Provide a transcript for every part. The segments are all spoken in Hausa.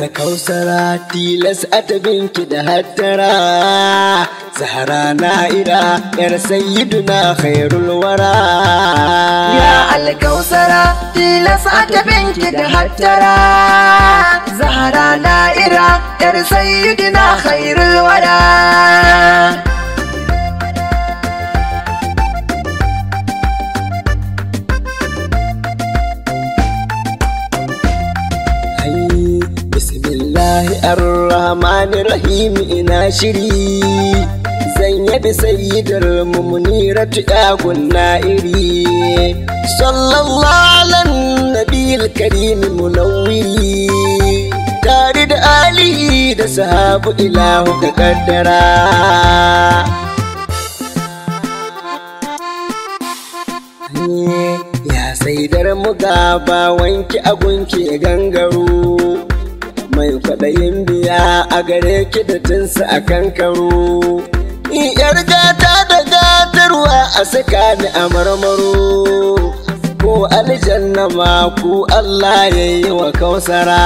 alkausara tilas a tabinki da hattara zahara na'ira yar sayyiduna khairul wara Ya alkausara tilas a tabinki da hattara Zahara na'ira yar sayyidina khairul wara Ai, bismillahi ar-rahmani rahim ina shiri zan yabi sayyidar mumuniratu yagun na'iri sallallahu ala nabiyil karim munawwiri tare da alihi da sahabu ilahu ka kaddara ya saidar muga ba wanki agunki gangaro mai kwaɗayin biya a gare ki da tinsa a kankaro in yar gata da gatarwa a saka ni a marmaro ko aljanna ma ku Allah ya yi wa kausara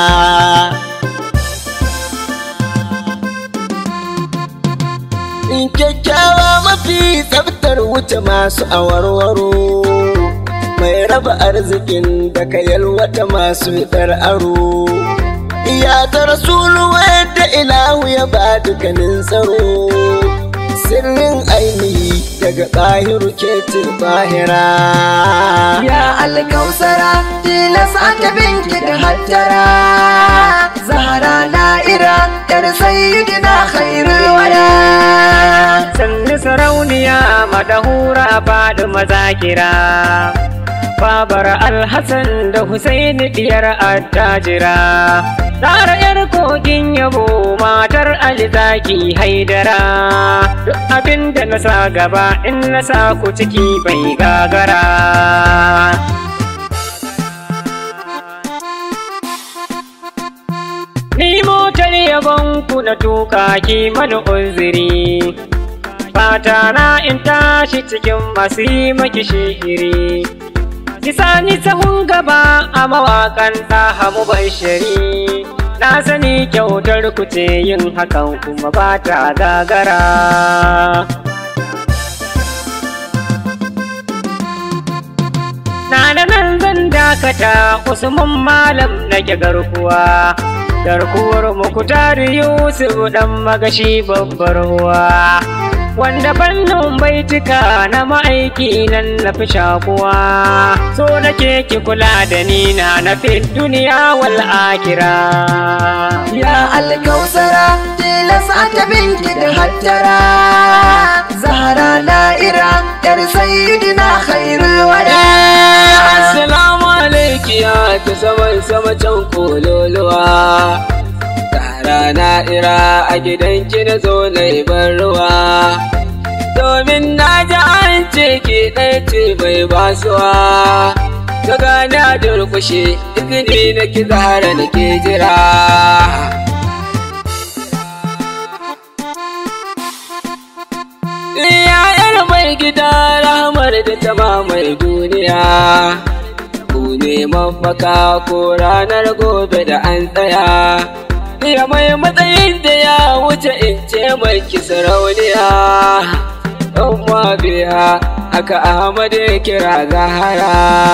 in kyakkyawa mafi tsaftar wuce masu awarwaro mai raba arzikin da ka yalwata masu fitar aro iya ta rasulu wadda ilahu ya ba dukkanin tsaro sirrin ainihi daga ɗahiru ke bahira Ya alkausara tilas a tabinki da hattara Zahara na'ira yar sayyidina khairul wara sannu sarauniya madahura faɗi mazakira babar alhassan da husaini diyar attajira Tara yar kogin yabo matar alizaki haidara duk abin da na sa gaba in na sa ku ciki bai gagara Ni motar yabon ku na tuka ki mana uzuri Fata na in tashi cikin masu yi maki shiri Kisa ni sahun gaba a mawakan hamu bashiri Na sani kyautar ku ce yin hakan kuma ba ta gagara Na da nan zan dakata Usman malam nake garkuwa Garkuwar muku tari Yusuf dan magashi babbar ruwa Wanda fannin baitika na ma'aiki nan na fi shakuwa So nake ki kula da ni na na fi duniya wal akira Ya alkausara tilas a tabinki da hattara Zahara na'ira yar sayyidina khairul wara Assalamu alaiki ya ta saman sama can kololuwa Tara na'ira a gidanki na zo na yi ban ruwa Domin na ji an ce ki ɗaya ce mai basuwa Ka gane a durkushe duk ni na ki zahara na ke jira Yayar mai gida rahamar da ta mai duniya Ku ne mafaka ko ranar gobe da an tsaya Ya mai matsayin da ya wuce in ce mai sarauniya Ɗan biya aka Ahmad ya kira Zahara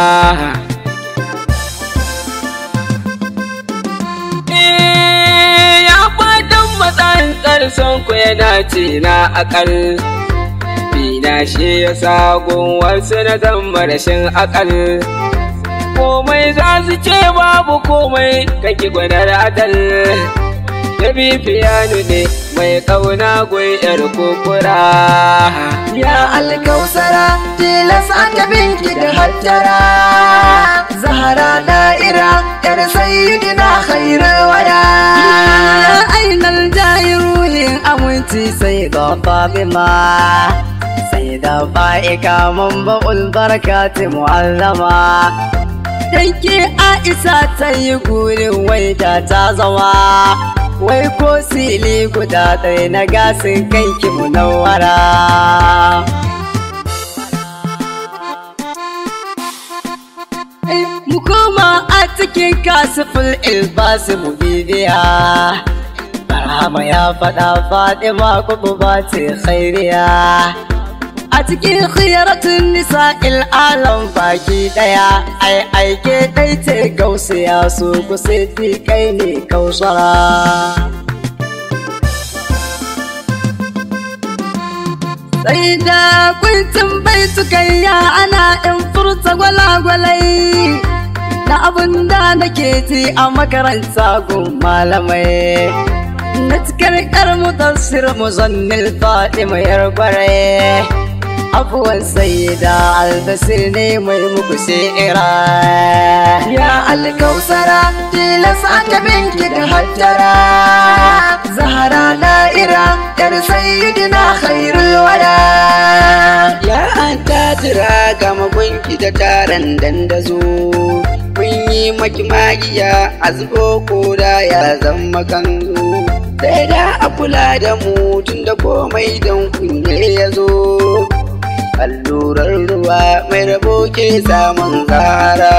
Eh, Ya fatan matsantsar son ku yana ce na akal Bina shi ya sa wasu na zama rashin akal komai za su ce babu komai kake gwanar adal da bifiyanu ne mai ƙauna gwai yar kukura Ya alkausara tilas a tabinki da hattara Zahara na'ira yar sayyidina khairul wara Ya ainal jayiruhin aminci sai ga Fatima sai da fa'ika mun ba'ul barakati mu'allama Danke Aisha ta yi gurin waita ta zama Wai ko sili guda ɗaya na gasin kanki munawwara mu koma a cikin kasifin ilbasi mu bibiya Barhama ya faɗa Fatima kuma ba ce khairiya a cikin khiyaratun nisa'il alam baki daya ai aike dai ce gausiya su kusa kai ne kausara sai da kuncin bai tukayya ana in furta gwalagwalai na abin da nake ji a makaranta gun malamai na cikar kar mudassir muzannil fatima yar gwarai abuwan sayyida albasir ne mai muku shi'ira ya alkausara tilas aka binki da hattara zahara na'ira yar sayyidina khairul wada Ya an tatira ga magunki da taron dandazo Kun yi maki magiya a zubo koda ya zama kanzo Sai da a kula da mu tun da komai don kunne ya zo Allurar ruwa mai rabo ke samun zara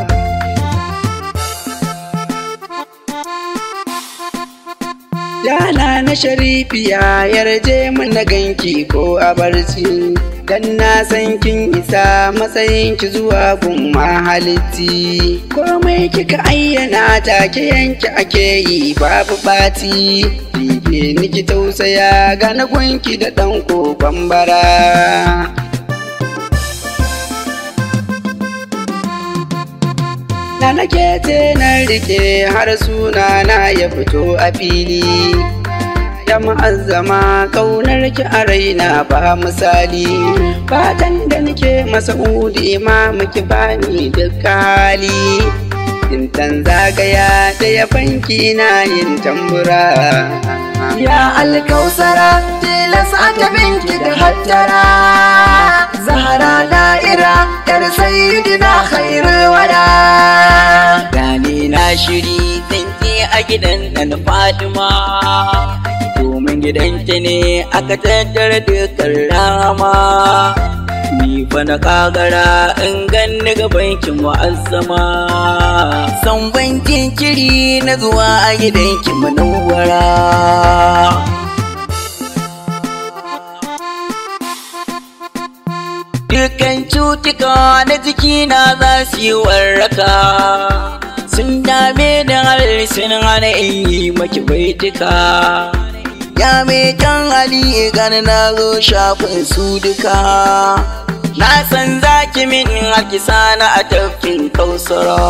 Yana na sharifiya yarje mana ganki ko a barci Dan na san kin isa matsayin ki zuwa gun mahalitti Komai kika ayyana take yanki ake yi babu bati Bibe niki tausaya ga na gunki da ɗan kokon bara Na nake ce na rike har suna na ya fito a fili Ya ma'azzama kaunar ki a raina ba misali Fatan da nake masa'udi ma muki bani duka hali Tintan zagaya da ya banki na yin tambura ya alkausara tilas aka binki da hattara zahara na'ira yar sayyidina khairul wada Gani na shiri zan je a gidan nan Fatima Domin gidanta ne aka tattara dukkan rama Ni fa na kagara in ganni gaban ki mu'azzama San ban jinkiri na zuwa a gidan ki manawwara Dukan cutuka na jikina za su yi warraka Sun dame da hal sun hana in yi maki baituka Ya mai kyan hali gani na zo shafin su duka Na san zaki min haki sana a tafkin kausara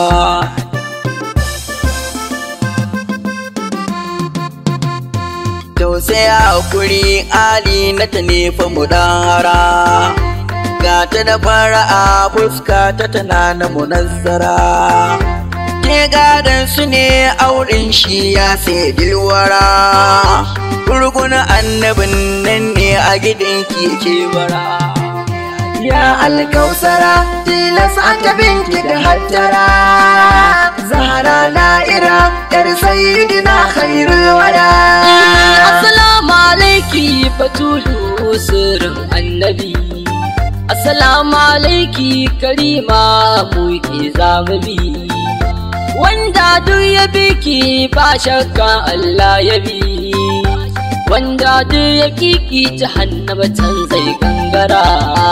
Tausaya hakuri ali na ta nefa mu hara ga ta da fara'a fuska ta tana na munazzara ke gadon su ne auren shi ya sai dilwara gurgun annabin nan ne a gidan ke bara ya alkausara tilas aka binki da hattara zahara na'ira yar sayyidina khairul wada Assalamu alaiki Batulu sirrin annabi Assalamu alaiki Karima mu ke zamubi Wanda duk ya biki ba shakka Allah ya bi Wanda duk ya kiki jahannama can zai gangara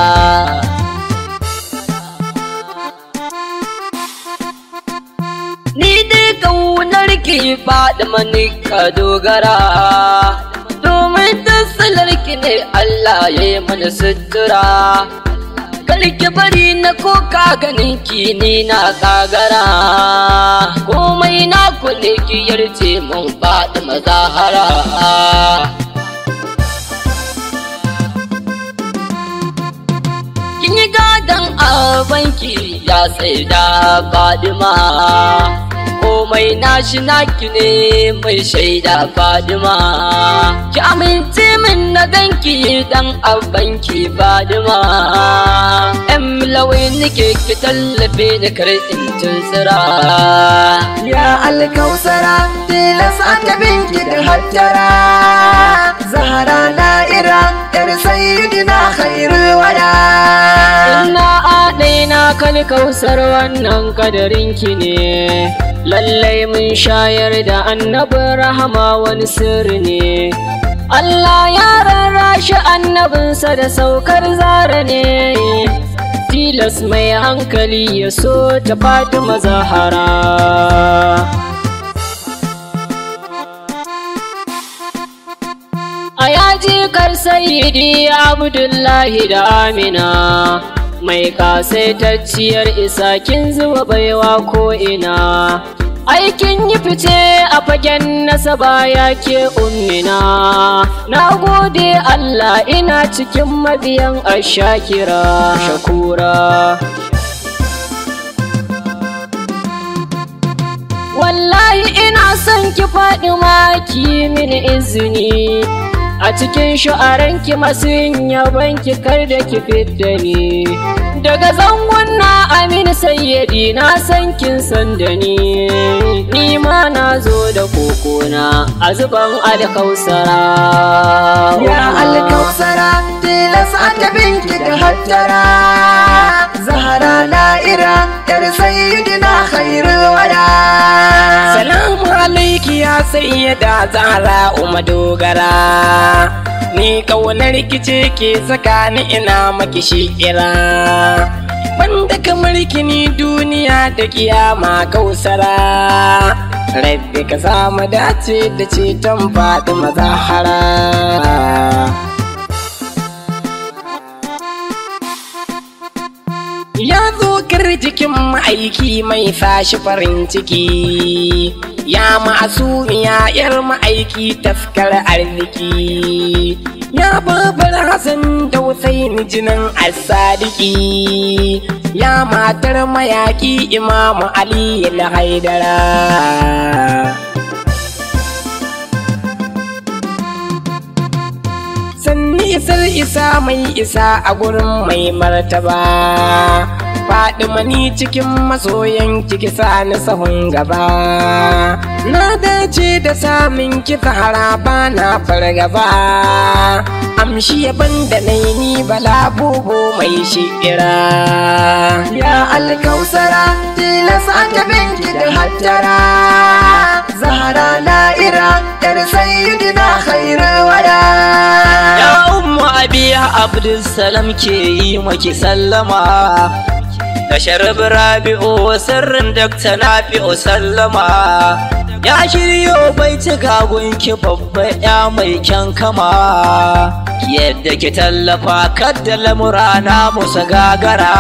Ni dai kaunar ki faɗi mani ka dogara Domin tasalar ki ne Allah ya yi mana sutura Kar ki bari na koka ganin ki ni na kagara Komai na ku ne ki yarje mun faɗi mazahara Kin yi gadon abanki ya sai da Fadima komai nashi naki ne mai shaida Fadima ki amince min na ganki dan abanki Fadima em lawai nake ki tallafe ni kar in tunsira ya alkausara tilas aka binki da hattara zahara na'ira yar sayyidina khairul wada Inna adaina ka alkausar wannan kadarinki ne lallai mun shayar da annabin rahama wani sirri ne Allah ya rarrashi annabinsa da saukar zara ne tilas mai hankali ya so ta Fatima Zahara a yaji kar sayidi Abdullahi da Amina mai kasaitacciyar isa kin zuba baiwa ko ina aikin yi fice a fagen nasaba ya ke ummina na gode Allah ina cikin mabiyan ashakira shakura wallahi ina son ki faɗi maki min izini a cikin sha'aranki masu yin yabanki kar da ki fidda ni daga zangon na amin sayyadi na san kin san da ni ni ma na zo da kokona a zuban alkausara Ya alkausara tilas annabinki da hattara Zahara na'ira yar sayyidina khairul wada Salamu alaiki ya sayyada Zahra Umma dogara Ni kaunar kice ke saka ni ina maki shi'ira Banda kamar kini duniya da kiyama kausara Rabbi ka samu dace da ceton faɗi mazahara Ya zo jikin ma'aiki mai fashi farin ciki Ya masu ya yar ma'aiki taskar arziki Ya babar Hassan da Hussein jinin asadiki Ya matar mayaki Imamu Ali haidara sanni isar isa mai isa a gurin mai martaba faɗi ni cikin masoyan kiki sani sahun gaba na dace da samun kisa haraba na fargaba amshi yaban da ni bala bubu mai shi'ira Ya alkausara tilas annabinki da hattara Zahara na'ira yar sayyidina khairul wada Ya ummu abiya Abdulsalam ke yi maki sallama Da sharab rabi'u sirrin dakta nafi'u sallama Ya shiryo bai ci gagunki babba ya mai kyan kama Yadda ki tallafa kadda lamura na musa gagara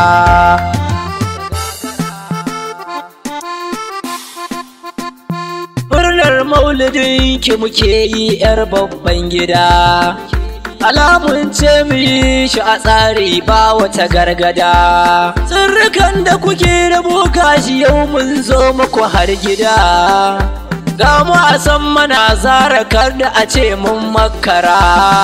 Murnar maulidin ki muke yi 'yar babban gida. Alamun ce mu yi shi a tsari ba wata gargada. Tsirrikan da kuke da shi yau mun zo muku har gida. Ga mu a san mana zara kar da a ce mun makara.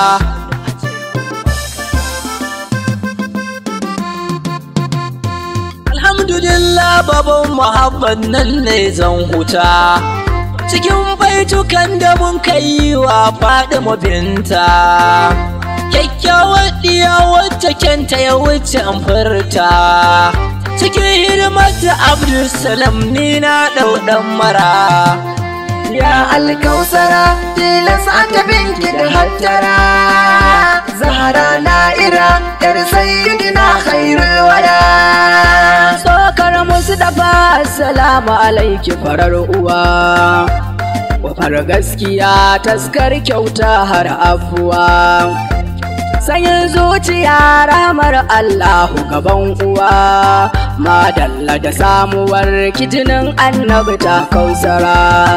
Alhamdulillah baban Muhammad nan ne zan huta. cikin baitukan da mun kai wa faɗi binta kyakkyawar ɗiya wacce kenta ya wuce an furta cikin hidimar da abdulsalam ni na ɗauɗan mara Ya alkausara tilas annabinki da hattara Zahara na'ira yar sayyidina khairul wada Sokar musu dafa salamu alaiki farar uwa Wafar gaskiya taskar kyauta har afuwa Sanyin zuciya ramar Allahu gaban uwa Madalla da samuwar kijinin annabi ta kausara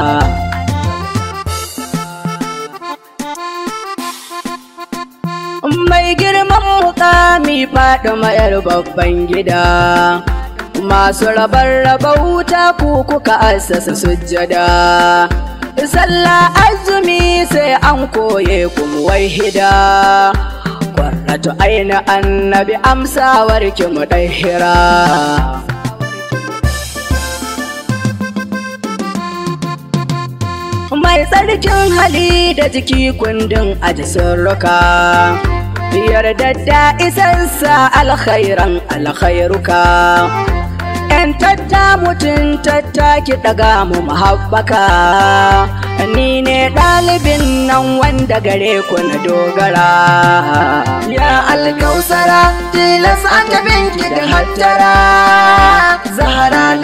Mai girman mukami faɗi mayar babban gida Masu rabar raba wuta ku kuka assasa sujjada Sallah azumi sai an koye kuma wahida Kwarratu aina annabi amsawar ki mu hira. Mai tsarkin hali da jiki kundin aji sirruka yarda da isansa alkhairan alkhairuka ‘yan tatta mutum tatta ki ɗaga mu mahabbaka ni ne ɗalibin nan wanda gare ku na dogara ya alkausara tilas an ki da hattara zahara